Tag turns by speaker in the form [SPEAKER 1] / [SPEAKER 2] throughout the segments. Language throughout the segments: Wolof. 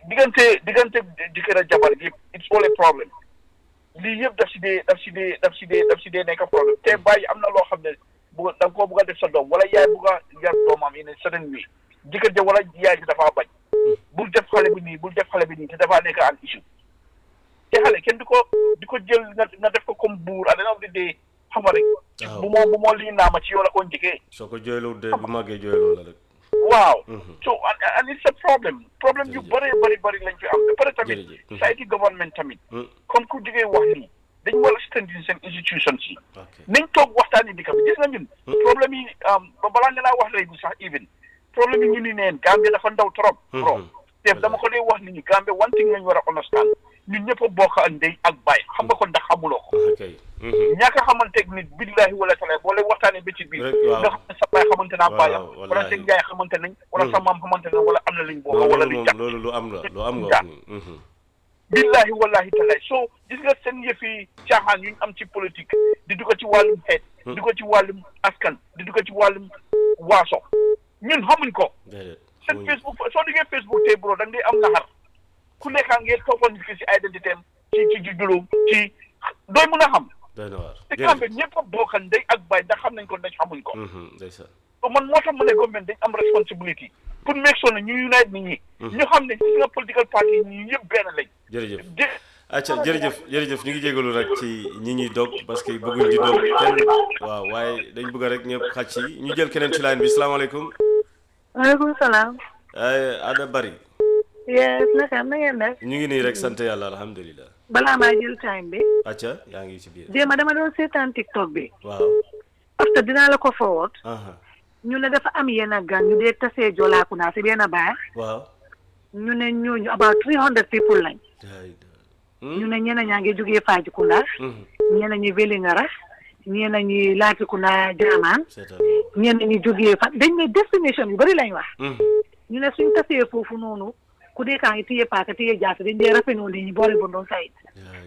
[SPEAKER 1] diggante diggante jëkkër ak jabar yëpp it's all a problem lii yëpp daf si dee daf si dee daf si dee daf si dee nekk problème te bàyyi am na loo xam ne bu da nga koo bugg a def sa doom wala yaay bugg a yar doomam yi ne certain wi jëkkër ja wala yaay ji dafaa bañ bul def xale bi nii bul def xale bi nii te dafaa nekk an issue te xale kenn di ko di ko jël nga nga def ko comme buur à dana di dee xam nga rek
[SPEAKER 2] waaw.
[SPEAKER 1] bu moo bu moo lii naama ci yow la ko njëkkee
[SPEAKER 2] soo ko jooyloo de bu màggee jooyloo la rek
[SPEAKER 1] waaw
[SPEAKER 2] Mhm.
[SPEAKER 1] so and, and it's a problem problème yu
[SPEAKER 2] Jërëjëf.
[SPEAKER 1] bëri bëri bëri lañ fi am ba pare tamit
[SPEAKER 2] Jërëjëf. Mhm.
[SPEAKER 1] society government tamit
[SPEAKER 2] Hmm.
[SPEAKER 1] comme ku jógee wax nii dañ war a strengthen seen institutions yi
[SPEAKER 2] ok
[SPEAKER 1] nañ toog waxtaani dëkk bi gis nga ñun problème yi um, ba balaa nga naa wax léegi sax even problème yi ñu ni neen Gambie dafa ndaw trop trop
[SPEAKER 2] Mhm.
[SPEAKER 1] te dama ko dee wax nit ñi Gambie one thing lañ war a understand ñun ñëpp a bokk ak ndey ak baay xam nga ko ndax xamuloo ko
[SPEAKER 2] ok Mhm.
[SPEAKER 1] ñaaka xamanteeg nit billahi wala taala boo leen waxtaanee ba ci biir
[SPEAKER 2] Rek, waaw.
[SPEAKER 1] nga xam ne sa baay xamante naa
[SPEAKER 2] Waaw,
[SPEAKER 1] baayam
[SPEAKER 2] wallahi.
[SPEAKER 1] wala seen yaay xamante nañ wala sa maam xamante nañ wala am na liñ bokk wala
[SPEAKER 2] loolu
[SPEAKER 1] liñ
[SPEAKER 2] moom
[SPEAKER 1] jàpp
[SPEAKER 2] loolu lu am la lu am nga
[SPEAKER 1] Ja.
[SPEAKER 2] wax nii Mhm.
[SPEAKER 1] billahi wallahi taala so gis nga seen yëfi caaxaan yu ñu am ci politique di dugg ci wàllum xeet di dugg ci wàllum askan di dugg ci wàllum waaso ñun xamuñ ko
[SPEAKER 2] déedéet
[SPEAKER 1] seen
[SPEAKER 2] xamuñu.
[SPEAKER 1] Facebook soo diggee Facebook tey bro da ngay am naxar ku nekkaa ngeen toppoon nit ki si identité am ci ci juddulum ci dooy mun a xam
[SPEAKER 2] doy na waar
[SPEAKER 1] te
[SPEAKER 2] jërëjëf
[SPEAKER 1] Gambie ñëpp a bokk ndey ak baay ndax xam nañ ko ndax xamuñ ko
[SPEAKER 2] Mhm. ndeysaan
[SPEAKER 1] so man moo tax ma ne government dañ am responsibility pour make sure ne ñu unite nit ñi ñu xam ne gis nga political party yi ñi yëpp benn lañ
[SPEAKER 2] jërëjëf
[SPEAKER 1] jë-
[SPEAKER 2] acca jërëjëf jërëjëf ñu ngi jégalu rek ci ñi ñuy dog parce que bëgguñ di dog kenn waaw waaye dañ bëgg rek ñëpp xaj ci ñu jël keneen ci line bi salaamaaleykum
[SPEAKER 3] maaleykum salaam.
[SPEAKER 2] ay Ada Bari
[SPEAKER 3] yes naka am na ngeen def.
[SPEAKER 2] ñu ngi nii rek sant yàlla alhamdulilah
[SPEAKER 3] balaa maa jël time bi.
[SPEAKER 2] acca yaa ngi ci biir
[SPEAKER 3] démb dama doon seetaan TikTok bi.
[SPEAKER 2] waaw
[SPEAKER 3] parce que dinaa la ko forward.
[SPEAKER 2] aha
[SPEAKER 3] ñu ne dafa am yenn gan ñu dee tasee jolaaku naa si benn baax.
[SPEAKER 2] waaw
[SPEAKER 3] ñu ne ñooñu about three hundred people lañ.
[SPEAKER 2] day
[SPEAKER 3] ñu ne ñeneen ñaa ngi jógee Fajikunda. ñeneen ñi Vélingara. ñeneen ñi Latrikunda Jaamaan.
[SPEAKER 2] seetal
[SPEAKER 3] ñeneen ñi jógee fa dañ ne destination yu bëri lañ wax.
[SPEAKER 2] Mhm.
[SPEAKER 3] ñu ne suñ tasee foofu noonu ku dee kaa ngi téye paaka téye jaasi dañ dee rafetlu nit ñi boole bon doon sayit.
[SPEAKER 2] Day-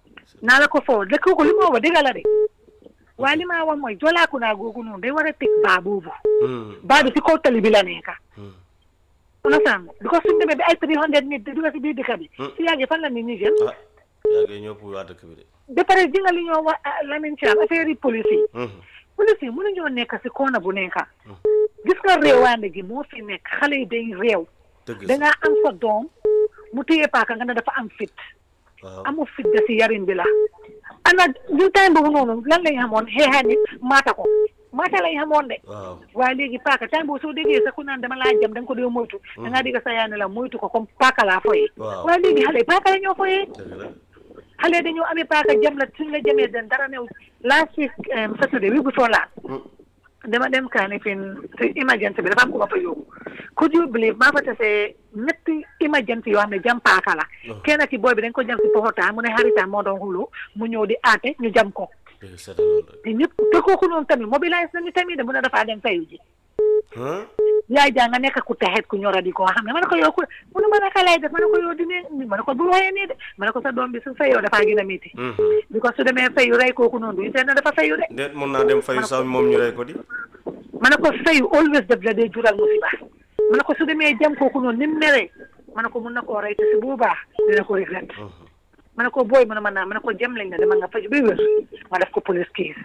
[SPEAKER 3] naa la ko foofu dëkk ko li ma wax dëgg la de waaye li ma wax mooy jolaaku naa googu noonu day war a teg baa boobu
[SPEAKER 2] Mhm.
[SPEAKER 3] baa bi si kaw tali bi la nekka
[SPEAKER 2] Mhm.
[SPEAKER 3] understand because suñ demee bi ay three hundred nit di dugg si biir dëkk bi
[SPEAKER 2] Hmm.
[SPEAKER 3] si yàggee fan la nit ñi jël
[SPEAKER 2] ah yaa ngi ñëpp waa dëkk bi de
[SPEAKER 3] ba pare ji nga li ñoo wax ah, Lamin Thiam affaire yi police yi
[SPEAKER 2] Mhm.
[SPEAKER 3] police yi mënuñoo nekk si koona bu nekka gis nga réewaande gi moo fi nekk xale yi day réew
[SPEAKER 2] dëgg sa
[SPEAKER 3] dangaa am sa doom mu téye paaka nga ne dafa am fit
[SPEAKER 2] waaw
[SPEAKER 3] amul fit da si yarin bi la ana ñu time boobu noonu lan lañ xamoon xeexaa nit maata ko maata lañ xamoon de
[SPEAKER 2] waaw
[SPEAKER 3] waaye léegi paaka time boobu soo déggee sa ku naan dama laa jam da nga ko dee moytu da ngaa dégg sa yaay ne la moytu ko comme paaka laa foyee
[SPEAKER 2] Waaw.
[SPEAKER 3] waaye léegi xale yi paaka la ñoo foyee
[SPEAKER 2] dëgg la
[SPEAKER 3] xale yi dañoo amee paaka jam la suñ la jamee den dara new last week um, Saturday week before last
[SPEAKER 2] Mhm.
[SPEAKER 3] dama dem kaani fin si emergency bi dafa am ko ma fa yóbbu could you believe maa fa tasee ñetti emergency yoo xam ne jam paaka la
[SPEAKER 2] Oh.
[SPEAKER 3] kenn ki booy bi dañ ko jam si poxotaan mu ne xaritaan moo doon xulu mu ñëw di aate ñu jam ko
[SPEAKER 2] dëgg seetal loolu rek
[SPEAKER 3] te ñëpp te kooku noonu tamit mobilise nañu tamit de mu ne dafaa dem fayu ji
[SPEAKER 2] ah
[SPEAKER 3] yaay jaa nga nekk ku taxet ku ñora di ko xam ne ma ne ko yow ku mu ne ma naka lay def ma ne ko yow dine ma ne ko bul waxee nii de ma ne ko sa doom bi su fayoo dafaa gën a métti
[SPEAKER 2] Mhm.
[SPEAKER 3] bi ko su demee fayu rey kooku noonu du seet na dafa fayu de
[SPEAKER 2] déet mun naa dem fayu sax moom ñu rey ko di
[SPEAKER 3] ma ne ko fayu always def la dee jural musiba ma ne ko su demee jam kooku noonu ni mu meree ma ne ko mun na koo rey te si bu baax dina ko regret
[SPEAKER 2] Mhm.
[SPEAKER 3] ma ne ko booy mu ne ma naa ma ne ko jam lañ ne dama nga faju ba wér ma def ko police case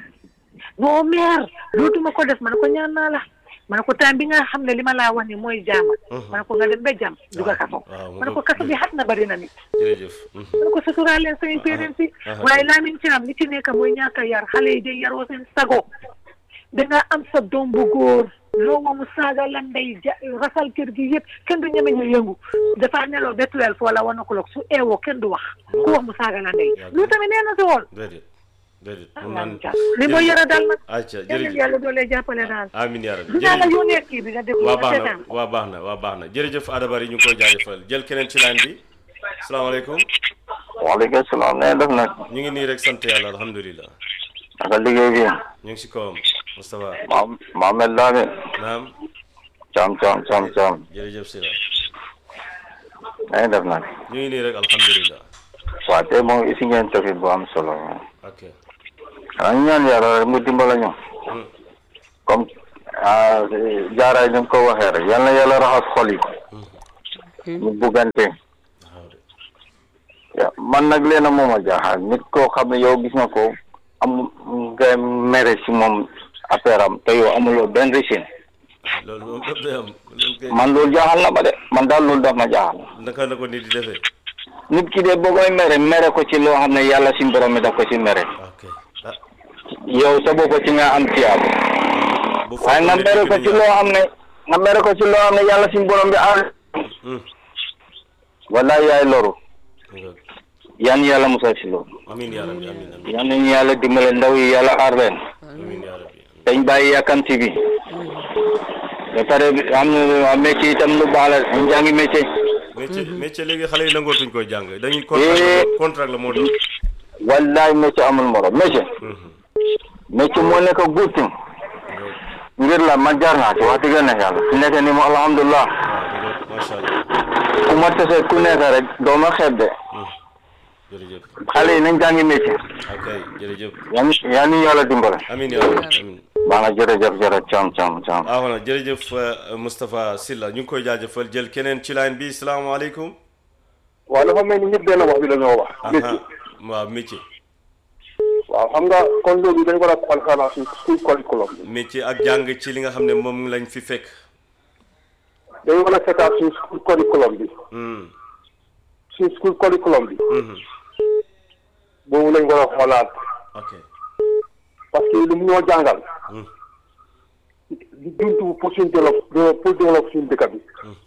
[SPEAKER 3] non maire dootuma ko def ma ne ko ñaan naa la ma ne ko temps bi nga xam ne li ma laa wax ni mooy jaama ma ne ko nga dem ba jam duga kaso
[SPEAKER 2] waaw, mu
[SPEAKER 3] ma ne ko
[SPEAKER 2] ngoog.
[SPEAKER 3] kaso bi xat na bari na nit
[SPEAKER 2] jërëjëf Mhm.
[SPEAKER 3] ma ne ko suturaal leen seen parents yi
[SPEAKER 2] aha.
[SPEAKER 3] waaye laamin ci am li ci nekk mooy ñàkk a yar xale yi day yaroo seen sago danga am sa doom bu góor loo ma mu saaga la ndey ja rasal kër gi yëpp kenn du ñeme ñu yëngu dafa neloo ba twelve wala one o'clock su eewoo kenn du wax ku wax mu saaga la ndey lu tamit nee na si woon
[SPEAKER 2] déedéet déedéet
[SPEAKER 3] ah
[SPEAKER 2] mun
[SPEAKER 3] laamin
[SPEAKER 2] naan
[SPEAKER 3] ci li mooy yara dal nag
[SPEAKER 2] acca
[SPEAKER 3] yàlla
[SPEAKER 2] jërëjëf
[SPEAKER 3] yàlla doolee jàppale daal
[SPEAKER 2] amiin yaa rabbi
[SPEAKER 3] dinaa la
[SPEAKER 2] jërëjëf
[SPEAKER 3] yónnee kii bi nga déglu
[SPEAKER 2] waa
[SPEAKER 3] nga
[SPEAKER 2] baax na
[SPEAKER 3] seetaan
[SPEAKER 2] waa baax na waa baax na jërëjëf Ada Bari ñu ngi koy jaajëfal jël keneen ci line bi salaamaaleykum
[SPEAKER 4] waaleykum salaam nee def nag
[SPEAKER 2] ñu ngi nii rek sant yàlla alhamdulilah
[SPEAKER 4] naka liggéey bi
[SPEAKER 2] ñu ngi si kawam Moustapha
[SPEAKER 4] ma Mohamed Lame
[SPEAKER 2] naam
[SPEAKER 4] cam cam cam cam
[SPEAKER 2] jërëjëf Sira
[SPEAKER 4] nee def nag
[SPEAKER 2] ñu ngi nii rek alhamdulilah
[SPEAKER 4] waa tey moom isi ngeen topic bu am solo
[SPEAKER 2] ok
[SPEAKER 4] xanaa ñu ñaan yàlla rek mu dimbala ñu
[SPEAKER 2] Hmm.
[SPEAKER 4] comme ah, jaaraay ni mu ko waxee rek yal na yàlla raxas xol yi ñu buggante ya man nag leena moom a jaaxal nit koo xam ne yow gis nga ko am nga mere si moom affaire am te yow amuloo benn ricine
[SPEAKER 2] loolu moom daf day am loolu kay
[SPEAKER 4] man loolu jaaxal na ma de man daal loolu daf ma jaaxal
[SPEAKER 2] naka la ko nit di defee
[SPEAKER 4] nit ki de boo koy mere mere ko ci loo xam ne yàlla si borom mi daf ko si mere
[SPEAKER 2] ok ah
[SPEAKER 4] yow sa bopp ci nga am tiyaabo
[SPEAKER 2] bu
[SPEAKER 4] waaye nga mere ko ci loo xam ne nga mere ko ci loo xam ne yàlla si borom bi aar wala yaay loru yan yàlla musal si loolu
[SPEAKER 2] amin yaa rabbi amin amin
[SPEAKER 4] yan nañu yàlla dimbale ndaw yi yàlla aar leen
[SPEAKER 2] amin yaa rabbi
[SPEAKER 4] dañ bàyyi yàkkamti bi ba pare am na métier itam lu baax la dañ jàngi métier
[SPEAKER 2] métier métier léegi xale yi nangootuñ koy jàng dañuy
[SPEAKER 4] Eh.
[SPEAKER 2] contrat contrat la moo doon
[SPEAKER 4] wallaay métier amul morom métier métier moo nekk good thing ngir la man jaar naa ci wax dëgg ne yàlla su nekkee ni mo alhamdulilah
[SPEAKER 2] waaw macha allah
[SPEAKER 4] ku ma tase ku nekk rek doo ma xeeb de
[SPEAKER 2] jërëjëf
[SPEAKER 4] xale yi nañ jàngi métier
[SPEAKER 2] ok jërëjëf
[SPEAKER 4] yan yan ñu yàlla dimbale
[SPEAKER 2] amin yaa rabbi amin
[SPEAKER 4] baax na jërëjëf jërëjëf cam cam cam
[SPEAKER 2] ah voilà jërëjëf euh, Moustapha Sylla ñu ngi koy jaajëfal jël keneen ci line bi salaamaaleykum
[SPEAKER 5] waaw dafa mel ni ñëpp benn wax bi la ñoo wax. métier
[SPEAKER 2] aha waaw métier
[SPEAKER 5] waaw xam nga kon loolu dañ ko war a xool xanaa suñ suñ curriculum bi.
[SPEAKER 2] métier ak jàng ci li nga xam ne moom lañ fi fekk
[SPEAKER 5] dañ war a seetaat suñ school curriculum bi
[SPEAKER 2] Hmm,
[SPEAKER 5] suñ school curriculum bi
[SPEAKER 2] mhm.
[SPEAKER 5] boobu lañ war a xoolaat
[SPEAKER 2] ok
[SPEAKER 5] parce que lu mu ñoo jàngal
[SPEAKER 2] Hmm,
[SPEAKER 5] di juntu pour suñ développe pour développe suñ dëkk bi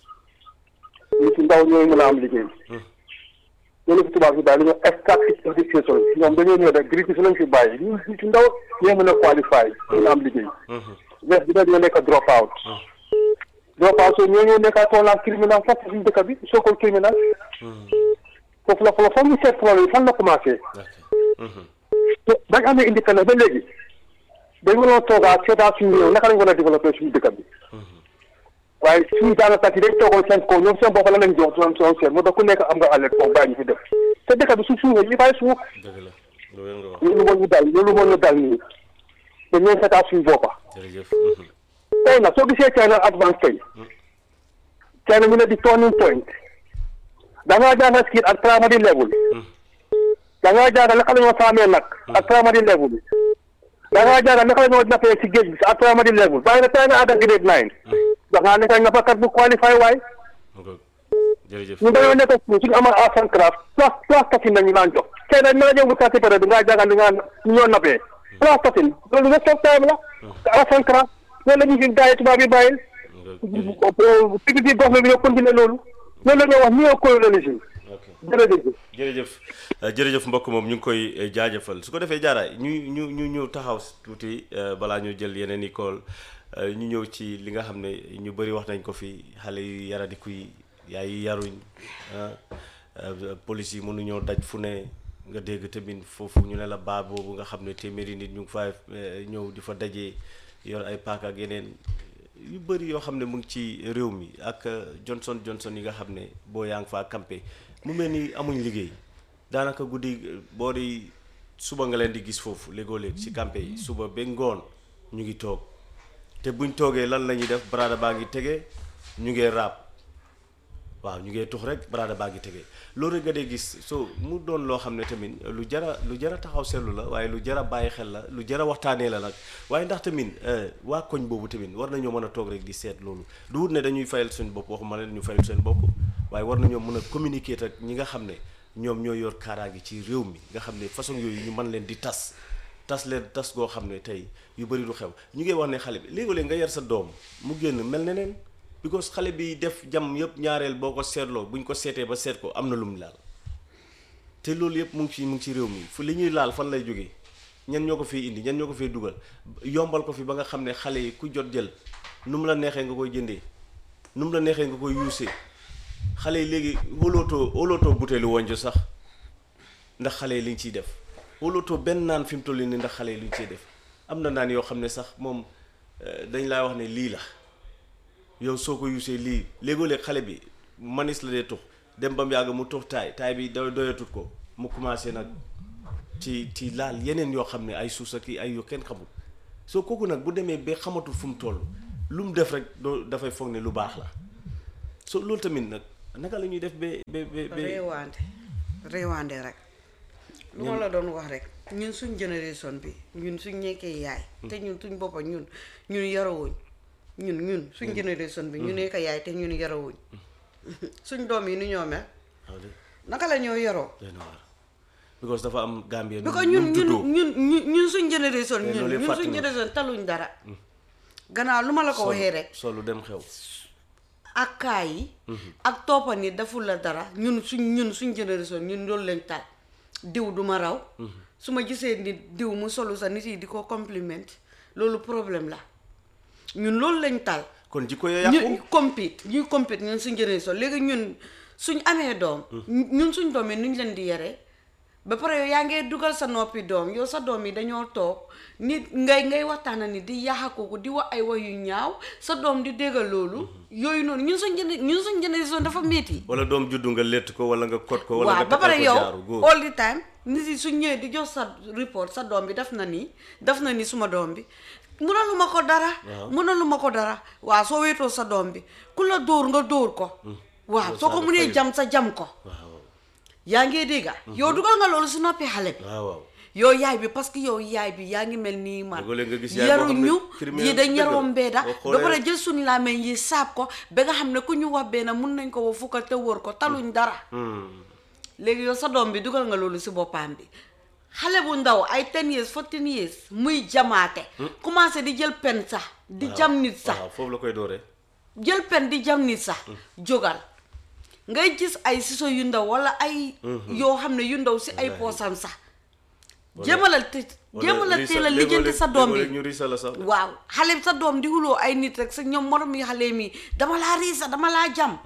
[SPEAKER 5] ñu si ndaw ñooy mën a am liggéey loolu fi tubaab bi daal li ñoo extractive education ñoom dañoo ñëw rek gris si lañ fi bàyyi ñu ñu si ndaw ñooy mën a qualifié mën a am liggéey
[SPEAKER 2] mhm.
[SPEAKER 5] mais dina dina nekk drop out drop out so ñoo ñëw nekk toonaan criminal foofu suñu dëkk bi soo ko criminal foofu la foofu foog ñu seet problème yi fan la commencé
[SPEAKER 2] ok Mhm.
[SPEAKER 5] te bañ amee indépendance ba léegi dañ mënoon toogaat seetaat suñu réew naka lañ war a développé suñu dëkk bi waaye suñu daanaka yi dañ toogoon seen kaw ñoom seen bopp la lañ jox soon soon seen moo tax ku nekk am nga alerte foofu bàyyi ñu fi def te dëkk bi su suufee ñu bàyyi suuf
[SPEAKER 2] dëgg la loolu nga wax
[SPEAKER 5] loolu moo ñu dal loolu moo ñu dal nii te ñooy seetaat suñu boppa
[SPEAKER 2] jërëjëf Mhm.
[SPEAKER 5] tey nag soo gisee China advance tey China ñu ne di turning point da ngaa jàngal skill ak primary level da ngaa jàngal naka la ñoo saamee nag ak primary level da ngaa jàngal naka la ñoo nappee si géej bi ak primary level waaye nag tey nga àgg grade nine da ngaa nekk nappakat bu qualify waay
[SPEAKER 2] Ok. jërëjëf
[SPEAKER 5] ñu dañoo nekk suñu suñu amal arts and craft plus plus tatin nañu naan jox tey nag na ñëw bu tati période bi ngaa jàngal li nga ñu ñoo nappee plus tatin loolu nga soog time la arts and craft loolu la ñu fi gars yi tubaab yi bàyyil pigi bi gox bi ñoo continuer loolu loolu la ñuy wax néocolonialisme
[SPEAKER 2] ok
[SPEAKER 5] jërëjëf
[SPEAKER 2] jërëjëf Euh, jërëjëf mbokk moom ñu ngi koy euh, jaajëfal su ko defee jaaraay ñu ñu ñu ñu taxaw tuuti euh, balaa ñu jël yeneen i kool euh, ñu ñëw ci li nga xam ne ñu bëri wax nañ ko fi xale yu yaradiku yi yaay yi yaruñ ah euh, police yi mënuñoo daj fu ne nga dégg tamit foofu ñu ne la baa boobu nga xam ne téeméeri nit ñu ngi fa ñëw di fa dajee yor ay paaka ak yeneen yu bëri yoo xam ne mu ngi ci réew mi ak euh, Johnson Johnson yi nga xam ne boo yaa ngi faa campé mu mel ni amuñ liggéey daanaka guddi euh, boo di suba nga leen di gis foofu léegoo léeg ci campé yi suba ba ngoon ñu ngi toog te buñ toogee lan la ñuy def baraada baa ngi tege ñu ngee raab waaw ñu ngee tux rek baraada baa ngi tege loolu rek nga dee gis so mu doon loo xam ne tamit lu jara lu jara taxaw seetlu la waaye lu jara bàyyi xel la lu jara waxtaanee la nag waaye ndax tamit euh, waa koñ boobu tamit war nañoo mën a toog rek di seet loolu du wut ne dañuy fayal seen bopp waxuma leen ñu fayal seen bopp waaye war nañoo mën a communiquer ak ñi nga xam ne ñoom ñoo yor kaaraange ci réew mi nga xam ne façon yooyu ñu mën leen di tas tas leen tas goo xam ne tey yu bëri du xew ñu ngi wax ne xale bi léegi-léeg nga yar sa doom mu génn mel ne neen because xale bi def jam yëpp ñaareel boo ko seetloo buñ ko seetee ba seet ko am na lu mu laal te loolu yëpp mu ngi ci mu ngi ci réew mi fu li ñuy laal fan lay jógee ñan ñoo ko fiy indi ñan ñoo ko fiy dugal yombal ko fi ba nga xam ne xale yi ku jot jël nu mu la neexee nga koy jëndee nu mu la neexee nga koy yuusee xale yi léegi wóolootoo wóolootoo buteelu wonjo sax ndax xale yi liñ ciy def wóolootoo benn naan fi mu toll nii ndax xale yi liñ ciy def am na naan yoo xam ne sax moom euh, dañ laa wax ne lii la yow soo ko yuusee lii léegoo léeg xale bi manis la dee tux dem ba mu yàgg mu tux taay taay bi do doyatut ko mu commencé nag ci ci laal yeneen yoo xam ne ay suus ak i ay yu kenn xamul soo kooku nag bu demee ba xamatul fu mu toll lu mu def rek doo dafay foog ne lu baax la so loolu tamit nag naka la ñuy def ba ba ba ba
[SPEAKER 6] réewante réewande rek lu ma la doon wax rek ñun suñ génération bi ñun suñ nekkee yaay te ñun suñ boppa ñun ñun yarawuñ ñun ñun suñ génération bi ñu nekk yaay te ñun yarawuñ suñ doom yi nu ñoo mel
[SPEAKER 2] waaw de
[SPEAKER 6] naka la ñoo yaroo
[SPEAKER 2] doy na waar because dafa am Gambia
[SPEAKER 6] bi ko ñun ñun ñun ñun ñun suñ génération
[SPEAKER 2] Te
[SPEAKER 6] ñun
[SPEAKER 2] loolu yëpp
[SPEAKER 6] ñun
[SPEAKER 2] fàtte
[SPEAKER 6] suñ
[SPEAKER 2] nga.
[SPEAKER 6] génération taluñ dara gannaaw lu ma la ko waxee rek
[SPEAKER 2] solu dem xew
[SPEAKER 6] ak kaay yi ak toppa ni deful la dara ñun suñ ñun suñ génération ñun loolu lañ tal diw du ma raw su ma gisee nit diw mu solu sa nit yi di ko compliment loolu problème la ñun loolu lañ tal
[SPEAKER 2] kon jikko ya yàqu
[SPEAKER 6] ñu compete ñuy compete ñun suñ génération léegi ñun suñ amee doom ñun suñ doom yi nuñ leen di yare ba pare yow yaa ngee dugal sa noppi doom yow sa doom yi dañoo toog nit ngay ngay waxtaana ni di yaaxa kooku di wax ay wax yu ñaaw sa doom di déggal loolu yooyu noonu ñun suñ géné ñun suñ génération dafa métti
[SPEAKER 2] wala doom juddu nga létt ko wala nga kot ko wala
[SPEAKER 6] waaw
[SPEAKER 2] nga
[SPEAKER 6] ba pare
[SPEAKER 2] takkal ko
[SPEAKER 6] yow
[SPEAKER 2] jaaru góor
[SPEAKER 6] all the time nit yi suñ ñëwee di jox sa report sa doom bi def na nii def na ni suma doom bi mënaluma ko dara
[SPEAKER 2] Waaw.
[SPEAKER 6] mënaluma ko dara waaw soo wéetoo sa doom bi ku la dóor nga dóor ko waaw
[SPEAKER 2] Loolu
[SPEAKER 6] soo ko
[SPEAKER 2] saaga
[SPEAKER 6] mënee
[SPEAKER 2] fayu.
[SPEAKER 6] jam sa jam ko
[SPEAKER 2] waaw
[SPEAKER 6] yaa ngee dégga yow dugal nga loolu si noppi xale bi
[SPEAKER 2] waaw waaw
[SPEAKER 6] yow yaay bi parce que yow yaay bi yaa ngi mel nii man
[SPEAKER 2] Léeg-léeg nga gis yaay boo xam ne
[SPEAKER 6] yaruñu
[SPEAKER 2] criminel
[SPEAKER 6] yi dañ
[SPEAKER 2] dëgg
[SPEAKER 6] yaroo
[SPEAKER 2] la.
[SPEAKER 6] mbeeda
[SPEAKER 2] Boo
[SPEAKER 6] ba
[SPEAKER 2] xoolee-
[SPEAKER 6] pare jël suñu làmmiñ yi saab ko ba nga xam ne ku ñu wax benn mun nañ ko wax fukka te wër ko taluñ dara
[SPEAKER 2] Hmm.
[SPEAKER 6] léegi yow sa doom bi dugal nga loolu si boppam bi xale bu ndaw ay 10 years 14 years muy jamaate commencé di jël pen sax di jam nit sax
[SPEAKER 2] waaw foofu la koy dooree
[SPEAKER 6] jël pen di jam nit sax jógal ngay gis ay siso yu ndaw wala ay yoo xam ne yu ndaw si ay poosam sax jéemalal te jéemalal
[SPEAKER 2] Wala
[SPEAKER 6] teel a
[SPEAKER 2] riisa-
[SPEAKER 6] lijjanti sa doom
[SPEAKER 2] léegoo-léeg
[SPEAKER 6] bi
[SPEAKER 2] ñu riisa la sax
[SPEAKER 6] waaw xale sa doom di xuloo ay nit rek sa ñoom morom yi xale mi dama laa riisa dama laa jam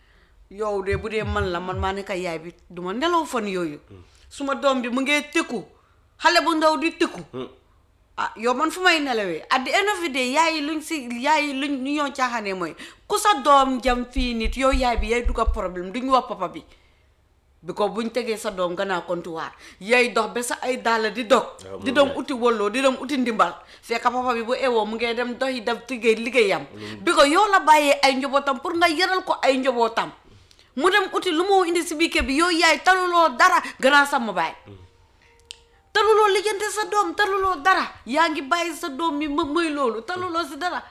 [SPEAKER 6] yow de bu dee man la man maa nekk yaay bi duma nelaw fan yooyu suma doom bi mu ngee tëkku xale bu ndaw di tëkku ah yow man fu may nelawee at the end of the day yaay yi luñ si yaay yi luñ ñu ñoo caaxaanee mooy ku sa doom jam fii nit yow yaay bi yaay dugga problème duñu wax papa bi bi ko buñ tegee sa doom gannaaw comptoir yaay dox ba sa ay dàll di dog
[SPEAKER 2] waaw,
[SPEAKER 6] di
[SPEAKER 2] moom
[SPEAKER 6] dem uti walloo di dem uti ndimbal fekk papa bi bu ewoo mu ngee dem doxi def liggéey liggéeyam bi ko yow la bàyyee ay njobootam pour nga yaral ko ay njobootam mu dem uti lu moo indi si biir kër bi yow yaay taluloo dara gannaaw sa mobile taluloo lijjante sa doom taluloo dara yaa ngi bàyyi sa doom mi ma mooy loolu taluloo si dara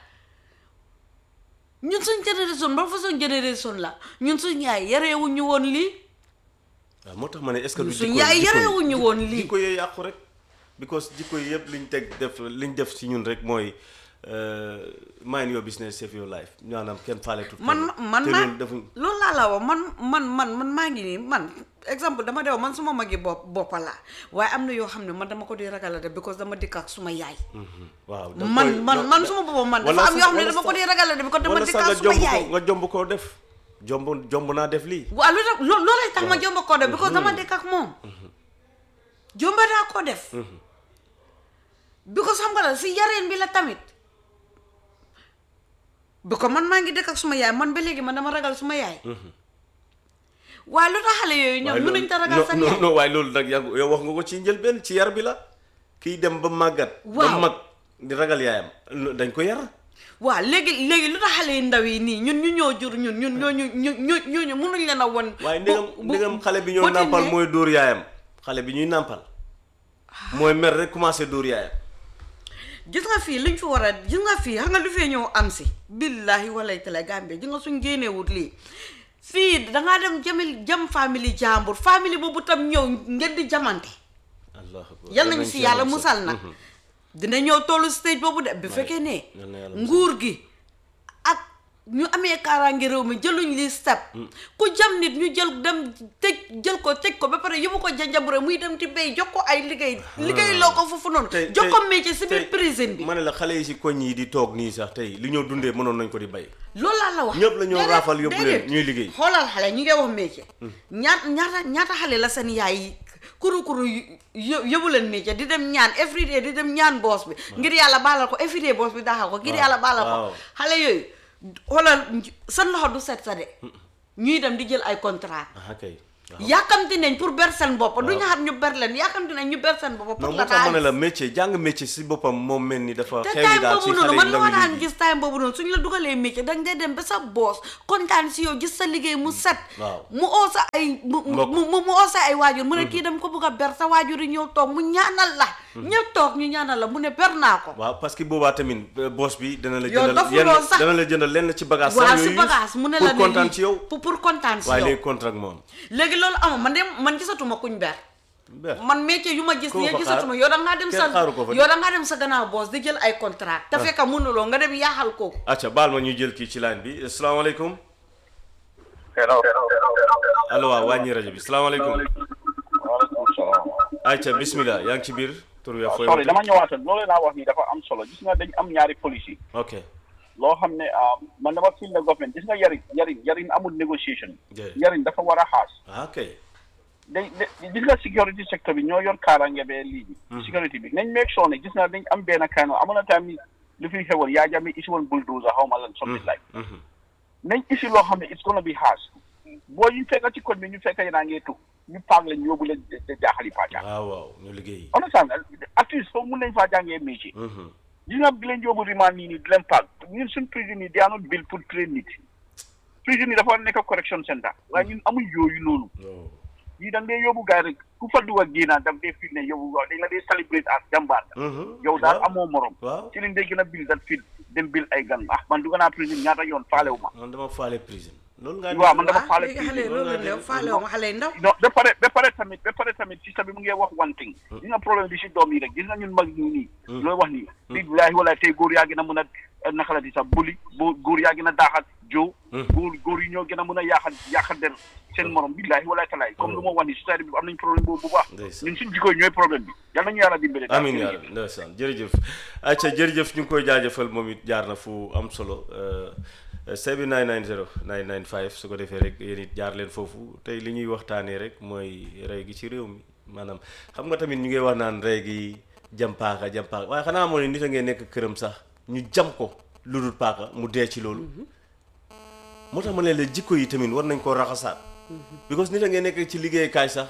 [SPEAKER 6] ñun suñ génération ba façon génération la ñun suñ yaay yareewuñu woon lii
[SPEAKER 2] waaw moo tax ma ne est-ce que du
[SPEAKER 6] suñ
[SPEAKER 2] jikko
[SPEAKER 6] yaay
[SPEAKER 2] jikko yi-
[SPEAKER 6] yarewuñu woon lii
[SPEAKER 2] jikko yee yàqu rek because jikko yi yëpp liñ teg def liñ def ci ñun rek mooy euh, mind your business save your life maanaam kenn faale tut
[SPEAKER 6] man man
[SPEAKER 2] te
[SPEAKER 6] maa
[SPEAKER 2] loolu defuñ
[SPEAKER 6] loolu laa la wax man man man man maa ngi nii man exemple dama dew man suma magi bopp boppa laa waaye am na yoo xam ne man dama ko di ragal a def because dama dikk ak suma yaay
[SPEAKER 2] waaw da
[SPEAKER 6] man
[SPEAKER 2] koy-
[SPEAKER 6] man
[SPEAKER 2] non,
[SPEAKER 6] man
[SPEAKER 2] da-
[SPEAKER 6] suma boppam man
[SPEAKER 2] wala
[SPEAKER 6] dafa am
[SPEAKER 2] sax-
[SPEAKER 6] yoo xam ne
[SPEAKER 2] wala
[SPEAKER 6] dama ko
[SPEAKER 2] sax-
[SPEAKER 6] di ragal a def because dama
[SPEAKER 2] wala
[SPEAKER 6] dikk
[SPEAKER 2] sax
[SPEAKER 6] ak
[SPEAKER 2] nga
[SPEAKER 6] suma
[SPEAKER 2] jomb
[SPEAKER 6] yaay
[SPEAKER 2] ko nga jomb koo def jomb jomb naa def lii
[SPEAKER 6] waaw lu tax loo loolay tax ma jomba koo def because dama dëkk ak moom jomba daa koo def because xam nga la si yareen bi la tamit bi ko man maa ngi dëkk ak suma yaay man ba léegi man dama ragal suma yaay waaye lu tax xale yooyu ñoom
[SPEAKER 2] waaye
[SPEAKER 6] mënuñ ta ragal sa
[SPEAKER 2] non
[SPEAKER 6] yaay
[SPEAKER 2] non waaye loolu nag yaa yow wax nga ko ci njëlbeen ci yar bi la kiy dem ba màggat ba
[SPEAKER 6] Waaw.
[SPEAKER 2] mag di ragal yaayam lo- dañ ko yar
[SPEAKER 6] waaw léegi léegi lu tax xale yu ndaw yi nii ñun ñu ñoo jur ñun ñun ñooñu ñu ñu ñooñu mënuñ leen a won
[SPEAKER 2] waaye
[SPEAKER 6] bu-
[SPEAKER 2] ndegam
[SPEAKER 6] bu-
[SPEAKER 2] ndegam xale bi ñoo
[SPEAKER 6] bu
[SPEAKER 2] nàmpal
[SPEAKER 6] tindee-
[SPEAKER 2] mooy dóor yaayam xale bi ñuy nàmpal mooy mer rek commencé dóor yaayam
[SPEAKER 6] gis nga fii liñ fi war a gis nga fii xam nga lu fee ñëw am si billahi walay tala Gambie gis nga suñ génneewut lii fii dangaa dem jamil jam famille jàmbur famille boobu tam ñëw ngeen di jamante
[SPEAKER 2] allah akbar
[SPEAKER 6] yal nañu si yàlla musal nag
[SPEAKER 2] Mhm.
[SPEAKER 6] dina ñëw tollu stage boobu de bi fekkee ne
[SPEAKER 2] yal na yàlla musal.
[SPEAKER 6] nguur gi ak ñu amee kaaraange réew mi jëluñ li step ku jam nit ñu jël dem tëj jël ko tëj ko ba pare yóbbu ko janjabure muy dem di béy jox ko ay liggéey liggéey loo ko foofu noonu
[SPEAKER 2] tey
[SPEAKER 6] jox ko
[SPEAKER 2] tey-
[SPEAKER 6] métier si biir
[SPEAKER 2] tey
[SPEAKER 6] prison bi
[SPEAKER 2] ma ne la xale yi si koñ yi di toog nii sax tey li ñoo dundee mënoon nañ ko di bay
[SPEAKER 6] loolu laa la wax
[SPEAKER 2] ñëpp la ñoo
[SPEAKER 6] Déedéet,
[SPEAKER 2] raafal yóbbu leen
[SPEAKER 6] déedéet.
[SPEAKER 2] ñuy liggéey.
[SPEAKER 6] xoolal xale ñu ngi wax métier ñaata ñaata ñaata xale la seen yaay yi kuru kuru yó- yóbbu leen métier di dem ñaan everyday di dem ñaan boos bi ngir yàlla baalal ko everyday boos bi daaxal ko ngir
[SPEAKER 2] Waaw,
[SPEAKER 6] yàlla baalal
[SPEAKER 2] waaw.
[SPEAKER 6] ko xale yooyu xoolal seen loxo du set sa de ñuy dem di jël ay contrat
[SPEAKER 2] ah kay
[SPEAKER 6] yàkkamti nañ pour ber seen bopp du ñu xam ñu ber leen yàkkamti nañ ñu ber seen bopp pour
[SPEAKER 2] non
[SPEAKER 6] la
[SPEAKER 2] moo tax ma ne
[SPEAKER 6] xaalis
[SPEAKER 2] la métier jàng métier si boppam moom mel ni dafa
[SPEAKER 6] te
[SPEAKER 2] xew
[SPEAKER 6] time
[SPEAKER 2] yi daal si
[SPEAKER 6] boobu
[SPEAKER 2] xale
[SPEAKER 6] noonu
[SPEAKER 2] yi
[SPEAKER 6] man li
[SPEAKER 2] ndaw
[SPEAKER 6] ma
[SPEAKER 2] yi
[SPEAKER 6] daan
[SPEAKER 2] léegi.
[SPEAKER 6] gis time boobu noonu suñ la dugalee métier danga dee dem ba sa boos kontaan si yow gis sa liggéey mu set
[SPEAKER 2] waaw.
[SPEAKER 6] mu oo sa ay mu mu
[SPEAKER 2] Mbokk.
[SPEAKER 6] mu mu oo sa ay waajur mu ne kii dem ko bëgg a ber sa waajur yi ñëw toog mu ñaanal la ñëpp toog ñu ñaanal la mu ne ber naa ko
[SPEAKER 2] waaw parce que boobaa tamit euh, boss bi dana la
[SPEAKER 6] Yow
[SPEAKER 2] jëndal
[SPEAKER 6] dofuloo
[SPEAKER 2] yenn
[SPEAKER 6] sax.
[SPEAKER 2] dana la jëndal lenn ci bagage
[SPEAKER 6] waaw
[SPEAKER 2] sax
[SPEAKER 6] si
[SPEAKER 2] yooyu
[SPEAKER 6] bagage mu ne la
[SPEAKER 2] pour
[SPEAKER 6] ne
[SPEAKER 2] kontaan
[SPEAKER 6] lii-
[SPEAKER 2] ci yow
[SPEAKER 6] pour pour kontaan si
[SPEAKER 2] waaye
[SPEAKER 6] yow
[SPEAKER 2] léegi contrat moom
[SPEAKER 6] léegi loolu amul man de man gisatuma kuñ ber
[SPEAKER 2] ber
[SPEAKER 6] man métier yu ma gis
[SPEAKER 2] Koo
[SPEAKER 6] nii
[SPEAKER 2] fa
[SPEAKER 6] gisatuma
[SPEAKER 2] xaar?
[SPEAKER 6] yow da ngaa dem sa
[SPEAKER 2] Kenn xaaru ko fa de.
[SPEAKER 6] yow da ngaa dem sa gannaaw boos di jël ay contrat te fekk mënuloo nga dem yaaxal kooku
[SPEAKER 2] acca baal ma ñu jël kii ci line bi asalaamaaleykum
[SPEAKER 1] hello
[SPEAKER 2] allo waaw wàññi rajo bi salaamaaleykum
[SPEAKER 1] waaleykum salaam
[SPEAKER 2] acca bismillah yaa ngi ci biir tur wi fooy
[SPEAKER 1] sorry
[SPEAKER 2] wootee?
[SPEAKER 1] dama ñëwaatoon loolu laa wax ni dafa am solo gis nga dañ am ñaari policy
[SPEAKER 2] ok
[SPEAKER 1] loo xam ne ah, man dama feel ne government gis nga yarin yarin yarin amul négociation
[SPEAKER 2] Yeah.
[SPEAKER 1] yarin dafa war a xaas
[SPEAKER 2] ah ok
[SPEAKER 1] dañ dañ- gis nga security sector bi ñoo yor kaaraange bee lii bi security bi nañ make sure ne gis nga dañ am benn kaano amoon na time ni lu fi xewoon yaa jami isi woon bulldozer xaw ma lan something like
[SPEAKER 2] Mhm.
[SPEAKER 1] nañ isi loo xam ne it's gonna be harsh boo ñu fekk ci koñ bi ñu fekk yéen ngee tu ñu paag leen yóbbu leen de- de jaaxali paaca
[SPEAKER 2] waaw waaw ñu liggéey
[SPEAKER 1] understand at least foofu mun nañ faa jàngee métier
[SPEAKER 2] Mhm.
[SPEAKER 1] gis nga di leen yóbbu remand nii nii di leen paag ñun suñ prison yi they are not built pour train nit prison yi dafa war a nekk correction center waaye ñun amuñ yooyu noonu
[SPEAKER 2] Oh.
[SPEAKER 1] yii da ngay yóbbu gars rek ku fa dugg ak génnaat daf dee fil ne yow waaw dañ la dee celebrate as jàmbaar
[SPEAKER 2] Mhm.
[SPEAKER 1] yow daal
[SPEAKER 2] waaw.
[SPEAKER 1] amoo morom
[SPEAKER 2] waaw
[SPEAKER 1] ci lañ dee gën a bil dat fil dem bil ay gan ah man dugg naa prison ñaata yoon faalewu ma
[SPEAKER 2] man dama faale prison loolu nga
[SPEAKER 1] waaw man dama
[SPEAKER 6] ah
[SPEAKER 1] faale
[SPEAKER 6] léegi xale
[SPEAKER 1] prison
[SPEAKER 6] loolu la ñu faale wu ma xale yu ndaw
[SPEAKER 1] non ba pare ba pare tamit ba pare tamit système bi mu ngi wax one thing gis nga problème bi si doom yi rek gis nga ñun mag ñi nii looy wax nii billaahi wala tey góor yaa gën a mën a naka la di sax buli boo góor yaa gën a daaxat jow góor góor yi ñoo gën a mën a yaaxat yaaxat der seen morom billaahi wala talaay comme lu ma wax nii société bi am nañ problème boobu bu baax
[SPEAKER 2] Ndeysaan.
[SPEAKER 1] ñun suñ jikko yi ñooy problème bi yal nañu yàlla dimbale daal.
[SPEAKER 2] amin yaa rabbi ndeysaan jërëjëf acca jërëjëf ñu ngi koy jaajëfal moom it jaar na fu am solo sebi 990 995 su ko defee rek yéen it jaar leen foofu tey li ñuy waxtaanee rek mooy rey gi ci réew mi maanaam xam nga tamit ñu ngi wax naan rey gi jam paaka jam paaka waaye xanaa moo ne nit a ngee nekk këram sax ñu jam ko lu dul paaka mu dee ci loolu moo tax ma ne la jikko yi tamit war nañ koo raxasaat because nit a ngee nekk ci liggéeykaay sax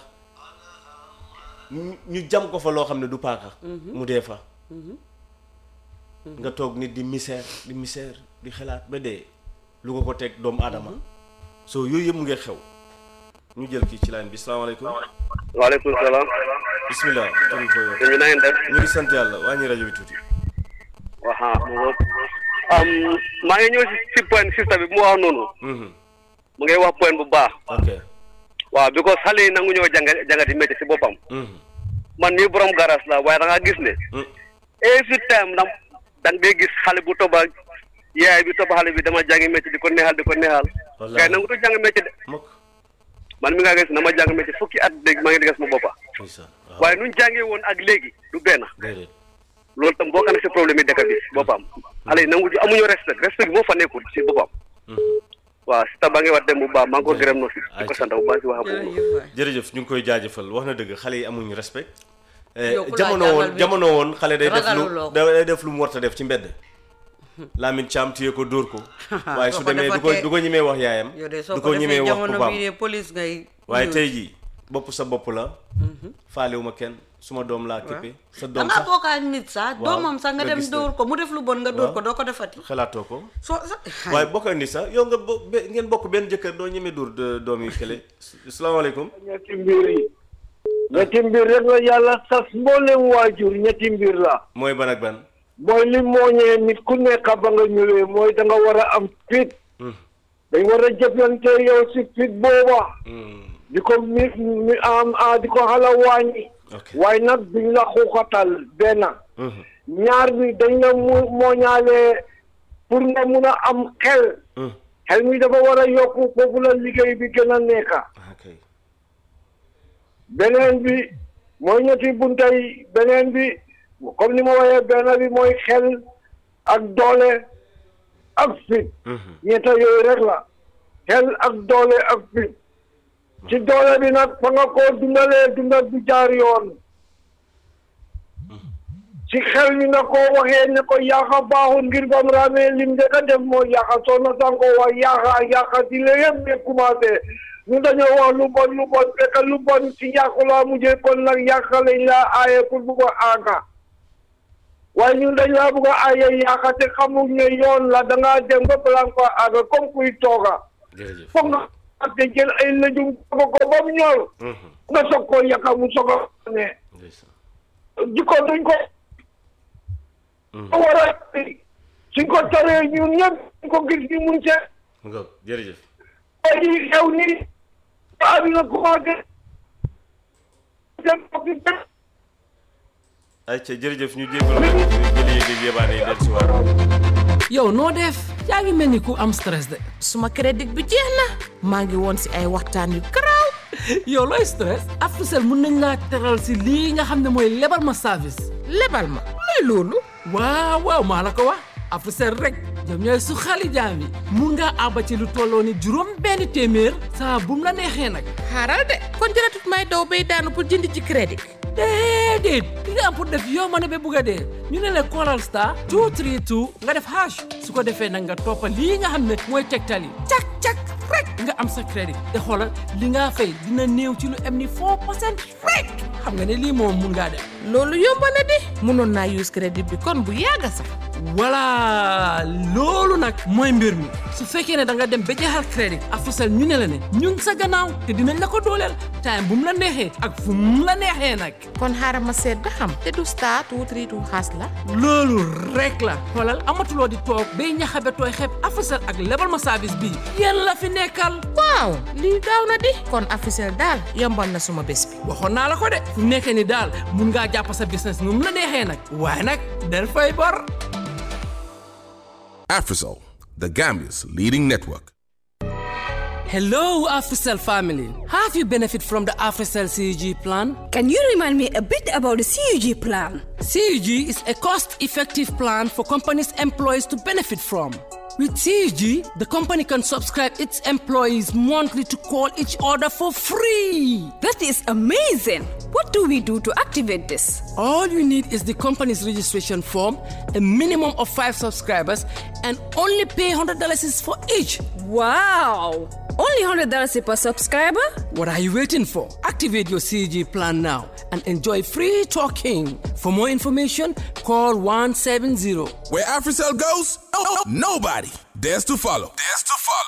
[SPEAKER 2] ñu ñu jam ko fa loo xam ne du paaka mu dee fa nga toog nit di misère di misère di xalaat ba dee lu ko ko teg doomu aadama soo yooyu yëpp mu ngi xew ñu jël kii ci line bi salaamaaleykum
[SPEAKER 5] waaleykum salaam
[SPEAKER 2] bismillah tur bi fooy wax
[SPEAKER 5] ñu na ngeen def
[SPEAKER 2] ñu ngi sant yàlla wàññi rajo bi tuuti
[SPEAKER 5] waxa um, maa ngi ñëw si si point sista bi mu wax noonu
[SPEAKER 2] Mhm.
[SPEAKER 5] mu ngay wax point bu baax
[SPEAKER 2] ok
[SPEAKER 5] waaw because xale yi nangu ñoo janga jangati métier si boppam
[SPEAKER 2] Mhm.
[SPEAKER 5] man mii borom garas la waaye da nga gis ne
[SPEAKER 2] Mm.
[SPEAKER 5] every time da da ngay gis xale bu toba yaay bi toba xale bi dama jàngi métier di ko neexal di ko neexal
[SPEAKER 2] Wallaahi.
[SPEAKER 5] kay nangu to jàng métier de
[SPEAKER 2] mokk
[SPEAKER 5] man mi nga gis na ma jàng métier fukki at dégg maa ngi digas ma boppa
[SPEAKER 2] ndeysaan waaw
[SPEAKER 5] waaye nuñ jàngee woon ak léegi du benn
[SPEAKER 2] déedéet
[SPEAKER 5] loolu tam bokk na si problème yi dëkk bi si boppam xale yi nangu amuñu respect respect bi moo fa nekkul si boppam
[SPEAKER 2] Mhm.
[SPEAKER 5] waaw si tax ba ngi wax dem bu baax maa ngi ko gërëm no si di ko sant bu baax si wax boobu
[SPEAKER 6] jërëjëf waay
[SPEAKER 2] jërëjëf ñu ngi koy jaajëfal wax na dëgg xale yi amuñu respect Eh,
[SPEAKER 6] Yow ku laa
[SPEAKER 2] jamono
[SPEAKER 6] jàngal
[SPEAKER 2] woon
[SPEAKER 6] bi-
[SPEAKER 2] jamono woon xale day def lu
[SPEAKER 6] ragaluloo ko.
[SPEAKER 2] day def lu mu warta def ci mbedd Lamine Thiam téye ko dóor ko waaye su
[SPEAKER 6] soo ko
[SPEAKER 2] demee du ko
[SPEAKER 6] defatee-
[SPEAKER 2] du ko ñemee wax yaayam
[SPEAKER 6] yow de soo
[SPEAKER 2] du
[SPEAKER 6] ko
[SPEAKER 2] ko ñemee
[SPEAKER 6] defee
[SPEAKER 2] wax
[SPEAKER 6] jamono
[SPEAKER 2] papaam
[SPEAKER 6] bii de police ngay
[SPEAKER 2] waaye
[SPEAKER 6] ñëw.
[SPEAKER 2] tey jii bopp sa bopp la faalewuma kenn suma doom laa képpe sa
[SPEAKER 6] da
[SPEAKER 2] doom
[SPEAKER 6] ngaa
[SPEAKER 2] sax
[SPEAKER 6] bokk ak nit sax
[SPEAKER 2] Waaw,
[SPEAKER 6] doomam sax nga
[SPEAKER 2] nga
[SPEAKER 6] dem
[SPEAKER 2] gis ne.
[SPEAKER 6] dóor ko mu def lu bon nga dóor
[SPEAKER 2] Waaw.
[SPEAKER 6] ko doo ko defati
[SPEAKER 2] xalaatoo ko
[SPEAKER 6] soo sax
[SPEAKER 2] waaye bokk ni sax yow nga bo be- ngeen bokk benn jëkkër doo ñemee dóor de- doom yi kële salaamaaleykum
[SPEAKER 7] ñetti mbir yi ñetti mbir rek la yàlla sas mboolem waajur ñetti mbir la
[SPEAKER 2] mooy ban ak ban
[SPEAKER 7] mooy li mooñee nit ku nekk ba nga ñëwee mooy da nga war a am fit
[SPEAKER 2] Hmm.
[SPEAKER 7] dañ war a jëflante yow si fit booba
[SPEAKER 2] Hmm.
[SPEAKER 7] di ko mi mi am a di ko xala wàññi
[SPEAKER 2] ok
[SPEAKER 7] waaye nag duñ la xuuxatal benn
[SPEAKER 2] Mhm.
[SPEAKER 7] ñaar bi dañ la mu mooñaalee pour nga mun a am xel
[SPEAKER 2] Hmm.
[SPEAKER 7] xel mi dafa war a yokku foofu la liggéey bi gën a nekka
[SPEAKER 2] ok
[SPEAKER 7] beneen bi mooy ñetti bunta yi beneen bi comme ni ma waxee benn bi mooy xel ak doole ak fit
[SPEAKER 2] Mhm.
[SPEAKER 7] ñetta yooyu rek la xel ak doole ak fit ci doole bi nag fa nga koo dundalee dundal bu jaar yoon ci xel mi na koo waxee ne ko yaaxa baaxul ngir bam raamee lim de ka def mooy yaaxa soo na san ko wax yaaxa yaaxa di la yëpp ne commencé ñu dañoo wax lu bon lu bon fekk lu bon si yàqu laa mujjee kon nag yàq lañ laa aaye pour bu ko aaga waaye ñun dañ laa bëgg a aaye yàqa te xamuñ ne yoon la da ngaa dem ba balaa nga ko aaga comme kuy tooga
[SPEAKER 2] jërëjëf
[SPEAKER 7] foog nga ak te jël ay lëjum togg ko ba mu ñor nga soog koo yàqa mu soog a ne
[SPEAKER 2] ndeysaan
[SPEAKER 7] jikko duñ ko war a suñ ko taree ñun ñëpp suñ ko gis ni mun see
[SPEAKER 2] nga jërëjëf
[SPEAKER 7] léegi xew ni àdduna commencé dem hôpital
[SPEAKER 2] ayca jërëjëf ñu jégalu rek ñu jëli yéeg yébaane yi del si waat
[SPEAKER 8] yow noo def yaa ngi mel ni ku am stress de
[SPEAKER 9] suma crédit bi jeex na maa ngi woon si ay waxtaan yu garaaw
[SPEAKER 8] yow looy stress Africell mun nañ laa teral si lii nga xam ne mooy lebal ma service
[SPEAKER 9] lebal ma luy loolu
[SPEAKER 8] waaw waaw maa la ko wax Africell rek ñoom ñooy su xali jaam yi mun ngaa àbba ci lu tolloo ni juróom benn téeméer saa bu mu la neexee nag
[SPEAKER 9] xaaral de kon jëratut may daw bay daanu pour jënd ci crédit
[SPEAKER 8] déedéet li nga am pour def yow ma ne ba bugg a dee ñu ne la callal star 232 nga def hash su ko defee nag nga toppa lii nga xam ne mooy tegtal yi cak cak rek nga am sa crédit te xoolal li nga fay dina néew ci lu am ni 4 percent rek xam nga ne lii moom mun ngaa def
[SPEAKER 9] loolu yomb na di mënoon naa use crédit bi kon bu yàgga sax
[SPEAKER 8] voilà loolu nag mooy mbir mi su fekkee ne da nga dem ba jeexal crédit Africell ñu ne la ne ñun sa gannaaw te dinañ la ko dooleel time bu mu la neexee ak fu mu la neexee nag
[SPEAKER 9] kon xaaral ma seet ba xam te du star two three two xaas la
[SPEAKER 8] loolu rek la xoolal amatuloo di toog bay ñaxabe tooy xeeb Africell ak lebal ma service bii yéen la fi nekkal
[SPEAKER 9] waaw lii gaaw na di kon Africell daal yombal na suma bés bi
[SPEAKER 8] waxoon naa la ko de fu nekkee ni daal mun ngaa jàpp sa business nu mu la neexee nag waaye nag del fay bor
[SPEAKER 10] Afrisol, the Gambia's leading network.
[SPEAKER 8] Hello, Africell family. Have you benefit from the Africell CUG plan?
[SPEAKER 11] Can you remind me a bit about the CUG plan?
[SPEAKER 8] CUG is a cost-effective plan for companies' employees to benefit from. With CUG, the company can subscribe its employees monthly to call each other for free.
[SPEAKER 11] That is amazing. What do we do to activate this?
[SPEAKER 8] All you need is the company's registration form, a minimum of five subscribers, and only pay $100 is for each.
[SPEAKER 11] Wow! Only $100 per subscriber?
[SPEAKER 8] What are you waiting for? Activate your CG plan now and enjoy free talking. For more information, call 170.
[SPEAKER 10] Where Africell goes, nobody dares to follow. Dares to follow.